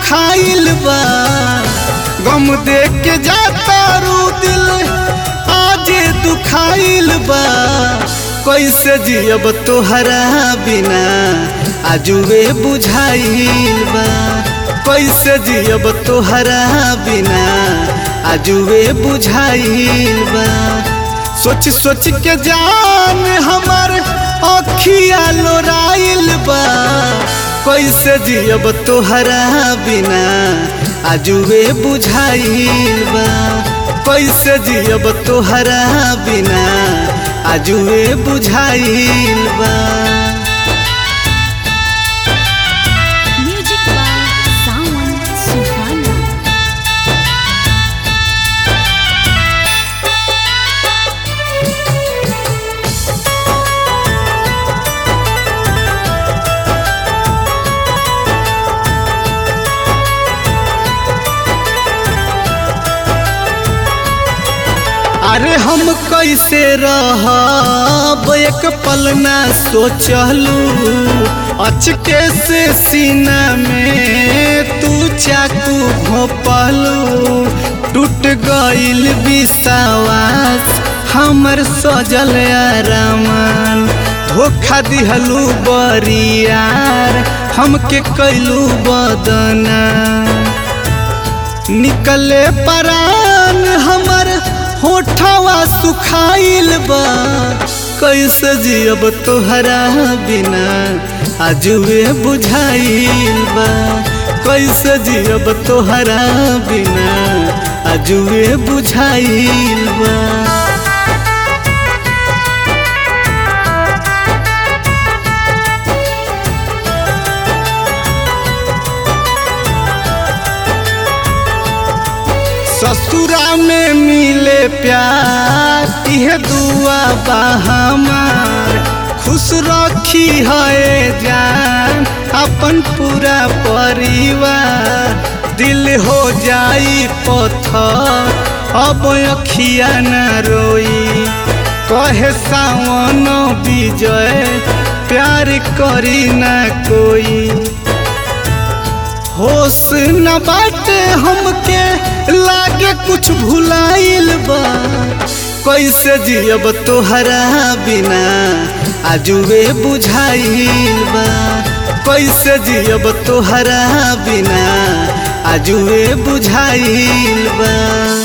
दुखाइल बा गम देख के जाता रू दिल आजे दुखाइल बा कैसे जियब तोहरा बिना आजुए बुझाइल बा कैसे जियब तोहरा बिना आजुए बुझाइल बा सोच सोच के जान हमार अखिया लोराइल बा कैसे जियब तोहरा बिना आजुए बुझाइल बा कैसे जियब तोहरा बिना आजुए बुझाइल बा Music by Sawan Suhana. अरे हम कैसे रहब एक पल ना सोचलू अचके से सीना में तू चाकू घोपलू टूट गइल विश्वास हमर सजल आरामान धोखा दिहलू बरियार हमके कैलू बदना निकले परान हमर होठवा सुखाइल बा कैसे जियब तोहरा बिना आजुए बुझाइल बा कैसे जियब तोहरा बिना आजुए बुझाइल बा ससुरा में मिले प्यार यह दुआ बा हमार खुश रखी है जान अपन पूरा परिवार दिल हो जाई पत्थर अब अखिया न रोई कहे सावन विजय प्यार करी न कोई होश न बाटे हमके लागे कुछ भुलाइल बा कैसे जियब तोहरा बिना आजुए बुझाइल बा कैसे जियब तोहरा बिना आजुए बुझाइल बा